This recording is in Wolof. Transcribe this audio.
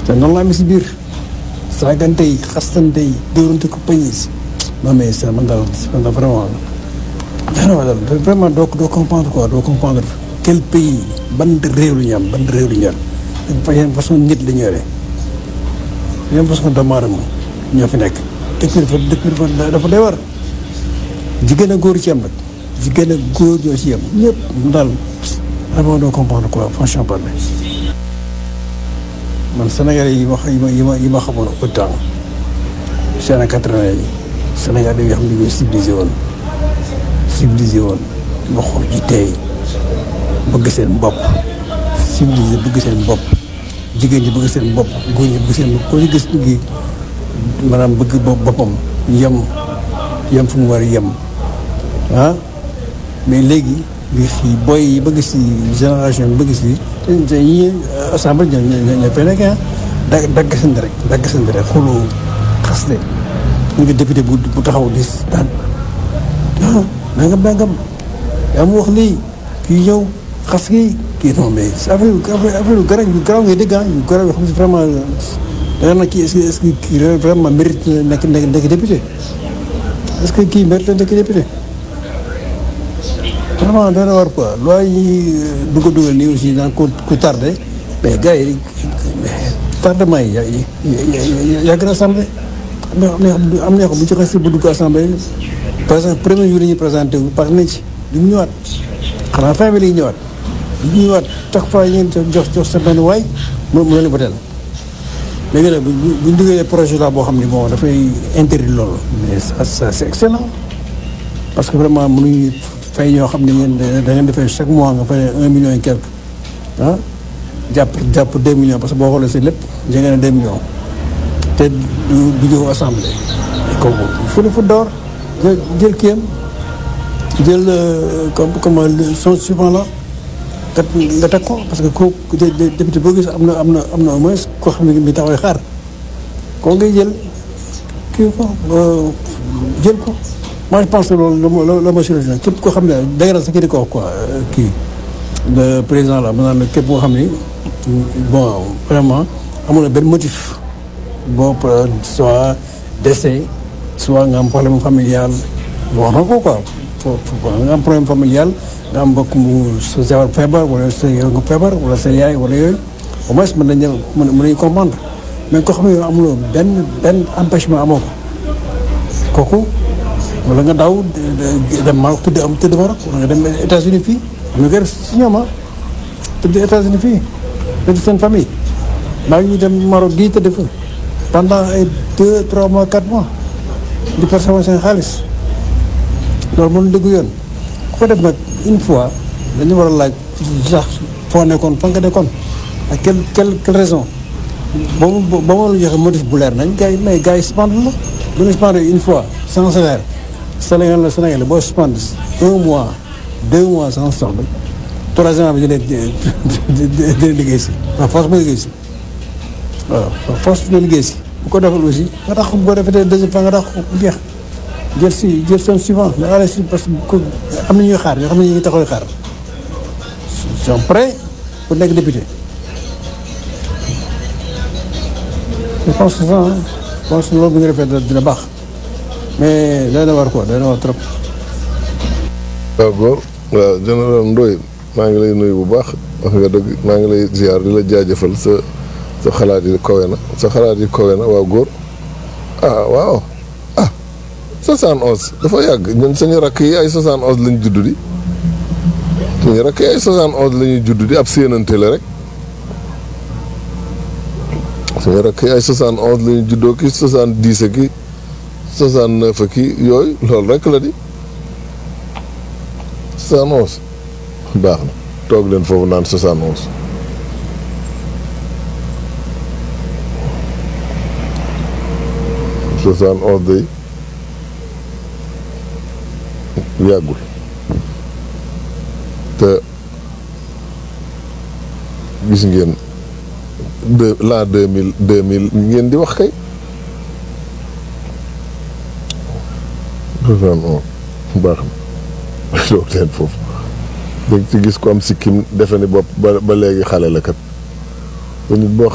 te noonu la amee si biir saagante yi xastante yi dóorante ko pañ yi non mais ça man daal man daal vraiment daal vraiment doo doo comprendre quoi doo comprendre quel pays ban réew lu ñu am ban réew lu ñu am yan façon nit la ñu yore yan façon doomu aadama ñoo fi nekk dëkk bi dafa dëkk bi dafa dafa doy war jigéen ak góor ci am nag jigéen ak góor ñoo ci am ñëpp daal vraiment doo comprendre quoi franchement parler man Sénégalais yi wax yi ma yi ma yi ma xamoon autant seen a quatre-vingt yi Sénégalais yi nga xam ne ñoo civilisé woon civilisé woon nga xool ji tey bëgg seen bopp civilisé bëgg seen bopp jigéen ñi bëgg seen bopp góor ñi bëgg seen bopp koo ñu gis gi maanaam bëgg bopp boppam yem yem fu mu war a yem ah mais léegi li fii booy yi bëgg si génération bi bëgg si te ñi assemblée ñoo ñoo ñoo fay nekk ah da dagg seen rek dagg seen rek xuloo xaste ñu ngi député bu bu taxaw di daan ah nangam nangam yaa mu wax lii kii ñëw xas kii kii non mais affaire yu affaire yu garaaw yu garaaw ngay dégg ah yu garaaw yoo xam ne vraiment da nga naan kii est-ce que est-ce que kii vraiment mérite nekk nekk nekk député est-ce que kii mérite nekk député vraiment dana war quoi loi yi du ko dugal nii aussi naan ku ku tardé mais gars yi tardement yi yàgg na assemblée am na am na yoo xam bu ñu joxee si bu dugg assemblée par exemple premier jour yi ñuy présenté wu pare nañ ci du ñu ñëwaat xanaa fin bi la ñuy ñëwaat du ñu ñëwaat chaque fois ñu jox jox sa benn waay mu mu leen voté léegi nag bu bu ñu dugalee projet la boo xam ne bon dafay interdire loolu mais ça ça c'est excellent parce que vraiment mënuñu fay ñoo xam ne yéen da ngeen defee chaque mois nga fay un million et quelque ah jàpp jàpp deux millions parce que boo xoolee si lépp jege na deux millions te du du jóg assemblée kooku fu ne fu door jël jël kiyam jël comme comme son suivant la kat nga teg ko parce que ku député boo gis am na am na am na au moins koo xam ne mi taxaway xaar koo ngay jël kii ko jël ko moi je pense que loolu la la ma solution képp koo xam ne dégg na sa kii di ko wax quoi kii le président la maanaam képp koo xam ni bon vraiment amul na benn motif boo soit décès soit nga am problème familial wax na ko quoi foo nga am problème familial nga am mbokk mu sa jabar feebar wala sa yow nga feebar wala sa yaay wala yooyu au moins mën nañu mën nañu comprendre mais koo xam ne yow amuloo benn benn empêchement amoo ko kooku wala nga daw dem Maroc tëdd am tëdd Maroc wala nga dem États-Unis fii am na nga def si ñoom ah tëdd États-Unis fii tëdd seen famille maa ngi dem Maroc gii tëdd fa pendant ay deux trois mois quatre mois di percevoir seen xaalis loolu mënu dëgg yoon ku ko def nag une fois dañu war a laaj sax foo nekkoon fa nga nekkoon ak quelle quelle quelle raison ba mu ba ma la joxe motif bu leer nañ gars yi mais gars yi suspendre la bu ñu suspendre une fois sans salaire Sénégal la Sénégal boo suspendre un mois deux mois sans solde troisième bi dina dina liggéey si waaw force ba liggéey si waaw force bi liggéey si bu ko defal aussi nga tax boo defee deuxième fois nga tax bu jeex jël si jël seen suivant nga allé si parce que am na ñuy xaar ñoo xam ne ñu ngi taxaw xaar sont prêts pour nekk député je pense que ça je pense que loolu bu ñu defee dina baax mais day na war quoi day na war trop. waaw góor waaw général Ndoye maa ngi lay nuyu bu baax wax nga dëgg maa ngi lay ziar di la jaajëfal sa sa xalaat yi kawe na sa xalaat yi kawe na waaw góor ah waaw ah 71 dafa yàgg ñun suñu rakk yi ay 71 lañ judd di suñu rakk yi ay 71 la ñuy judd di ab séenante la rek suñu rakk yi ay 71 la ñuy juddoo ki 70 ki 69 ki yooyu loolu rek la di 71 baax na toog leen foofu naan 71 71 day yàggul te gis ngeen de l'an deux mille deux mille ngeen di wax kay 71 baax na toog leen foofu danga ci gis ko am sikkim defe ni bopp ba ba léegi xale la kat te nit boo